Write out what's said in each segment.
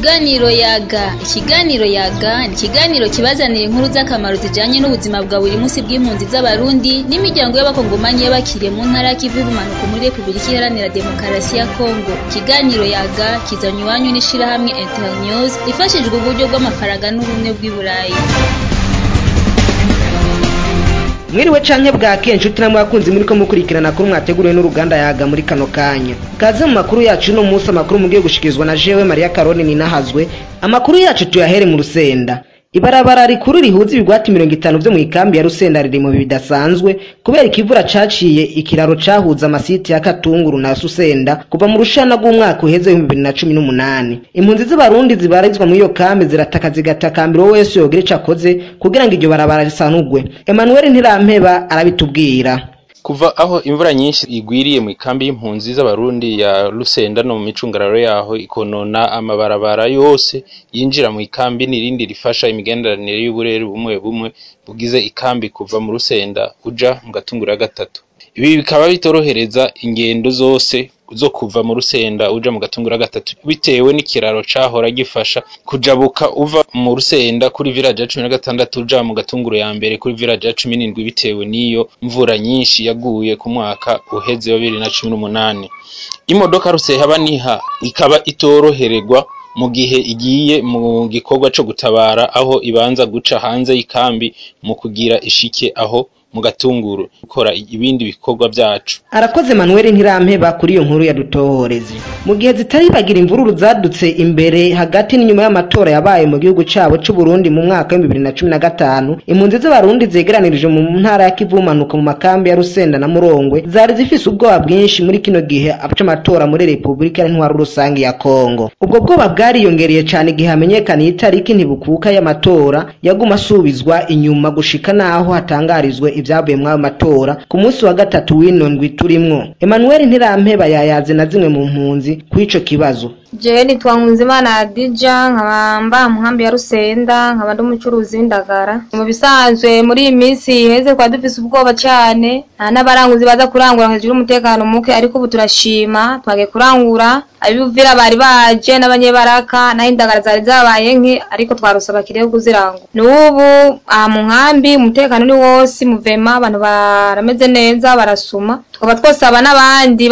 Ikiganiro yaga ikiganiro yaga ni ikiganiro kibazanira inkuru z'akamaro zijanye n'ubuzima bwa buri munsi bw'impunzi z'abarundi n'imiryango y'abakongomanyi y'abakiriye mu ntara y'ikivu y'ubumanuko muri repubulika iharanira demokarasi ya kongo ikiganiro yaga kizanye iwanyu n'ishirahamwe internews ifashijwe uburyo bw'amafaranga n'ubumwe bw'i burayi mwiriwe canke bwake nshuti namwe bakunzi muriko mukurikirana kuri mwateguriwe n'uruganda yaga muri kano kanya kaze mu makuru yacu uno munsi amakuru mugiye gushikirizwa na jewe mariya karoni ninahazwe amakuru yacu tuyahere mu rusenda ibarabara rikuru rihuza ibigwati mirongo itanu vyo mw'ikambi ya rusenda riri mu bihe bidasanzwe kubera ikivura caciye ikiraro cahuza amasiti ya katunguru na susenda kuva mu rushana rw'umwaka uheze w'ibihumbi bibiri na cumi n'umunani impunzi z'abarundi zibarizwa muri iyo kambi zirataka zigatakambira uwo wese yogira ico akoze kugira ngo iryo barabara risanurwe emanuel ntirampeba arabitubwira kuva aho imvura nyinshi igwiriye mu ikambi y'impunzi z'abarundi ya Rusenda no mu micungararo yaho ikonona amabarabara yose yinjira mu ikambi n'irindi rifasha imigenderanire y'uburere bumwe bumwe bugize ikambi kuva mu Rusenda uja mu gatungura gatatu ibi bikaba bitorohereza ingendo zose zo kuva mu Rusenda uja mu gatungura gatatu bitewe n'ikiraro cahora gifasha kujabuka uva mu Rusenda kuri village ya cumi na gatandatu uja mu gatunguru ya mbere kuri village ya cumi n'indwi bitewe n'iyo mvura nyinshi yaguye ku mwaka uheze wa bibiri na cumi n'umunani imodoka rusehaba niha ikaba itorohererwa mu gihe igiye mu gikorwa co gutabara aho ibanza guca hanze y'ikambi mu kugira ishike aho mu gatunguru gukora ibindi bikorwa vyacu arakoze manuel ntirampeba kuri iyo nkuru yadutohoreze mu gihe zitari bagira imvururu zadutse imbere hagati n'inyuma y'amatora yabaye mu gihugu cabo c'uburundi mu mwaka w'ibihumbi bibiri na cumi na gatanu impunzi z'abarundi zegeranirije mu ntara ya kivu bumanuka mu makambi ya rusenda na murongwe zari zifise ubwoba bwinshi muri kino gihe c'amatora muri repubulika y'intwaro rusange ya kongo ubwo bwoba bwariyongereye cane igihe hamenyekaniye itariki ntibukuka y'amatora yaguma asubizwa inyuma gushika n'aho hatangarizwe ibyavuye muri ayo matora ku munsi wa gatatu w'ino ndwi turimwo emmanuel ntirampeba yayaze na zimwe mu mpunzi kuri ico kibazo jewe nitwa nkunzimana adija nkaba mba mu nkambi ya rusenda nkaba ndi umucuruzi w'indagara mu bisanzwe muri iyi minsi iheze twari dufise ubwoba cane nta n'abaranguzi baza kurangura hejuru y'umutekano muke ariko ubu turashima twagiye kurangura ab'ibuvira bari baje n'abanyebaraka naho indagara zari zabaye nke ariko twarose abakiriya bo kuzirangura n'ubu aha mu nkambi umutekano ni wose muvema abantu barameze neza barasuma tukaba twosaba n'abandi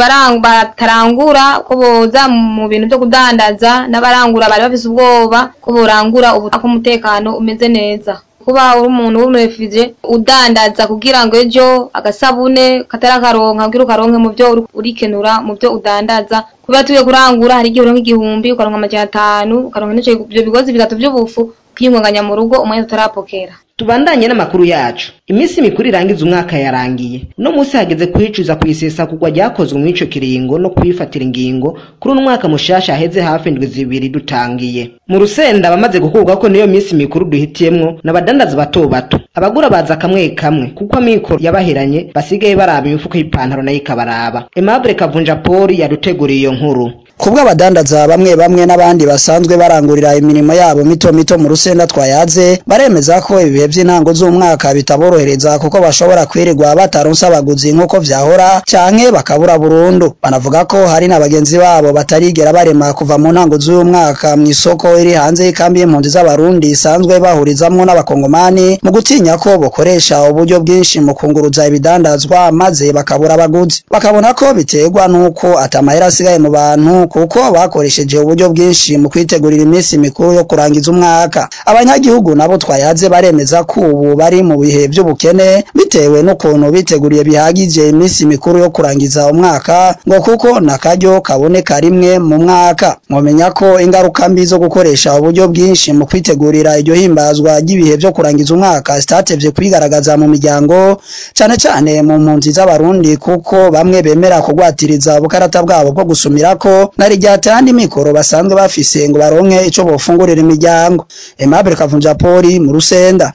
batarangura ko boza mu bintu vyo kudandaza n'abarangura bari bafise ubwoba ko borangura ubu ko umutekano umeze neza kuba uri umuntu w'umurefije udandaza kugira ngo ejo agasabune katari akaronka kugira ukaronke mu vyo urikenura mu vyo udandaza kuba tuye kurangura hari igihe uronka igihumbi ukaronka amajana atanu ukaronka n'ico ivyo bigozi bitatu vy'ubufu ukiyunganganya mu rugo umwanya tutarapokera tubandanye n'amakuru yacu iminsi mikuru irangiza umwaka yarangiye uno munsi hageze kwicuza ku isesagurwa ryakozwe muri ico kiringo no kwifatira ingingo kuri uno mwaka mushasha haheze hafi indwi zibiri dutangiye mu rusenda abamaze gukurwa ko niyo minsi mikuru duhitiyemwo n'abadandaza bato bato abagura baza kamwe kamwe kuko amikoro yabaheranye basigaye baraba imifuko y'ipantaro nayo ikabaraba Aimable Kavunja Paul yaduteguriye iyo nkuru kubwo abadandaza bamwe bamwe n'abandi basanzwe barangurira imirimo yabo mito mito mu rusenda twayaze baremeza ko ibihe vy'intango z'umwaka bitaborohereza kuko bashobora kwirirwa bataronse abaguzi nk'uko vyahora canke bakabura burundu banavuga ko hari na bagenzi babo batarigera barema kuva mu ntango z'uyu mwaka mw'isoko iri hanze y'ikambi y'impunzi z'abarundi isanzwe bahurizamwo n'abakongomani mu gutinya ko bokoresha uburyo bwinshi mu kunguruza ibidandazwa maze bakabura abaguzi bakabona ko biterwa n'uko atamahera asigaye mu bantu kuko bakoresheje uburyo bwinshi mu kwitegurira iminsi mikuru yo kurangiza umwaka abanyagihugu nabo twayaze baremeza ko ubu bari mu bihe by'ubukene bitewe n'ukuntu biteguriye bihagije iminsi mikuru yo kurangiza umwaka ngo kuko nakaryo kaboneka rimwe mu mwaka mwomenya ko ingaruka mbi zo gukoresha uburyo bwinshi mu kwitegurira iryo himbazwa ry'ibihe byo kurangiza umwaka zitatevye kwigaragaza mu miryango cane cane mu mpunzi z'abarundi kuko bamwe bemera kugwatiriza ubukarata bwabo bwo gusumirako nari ryatandi mikoro basanzwe bafise ngo baronke ico bofungurira imiryango Aimable Kavunja Poli mu Rusenda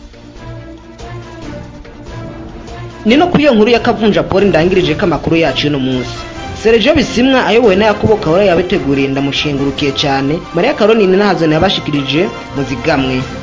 Nino kuri iyo nkuru ya Kavunja Paul ndangirije ko amakuru yacu y'uno munsi Sergio Bisimwa ayobowe na Yakubo Kahora yabiteguriye ndamushingurukiye cyane Maria Caroline Nahazone yabashikirije muzigamwe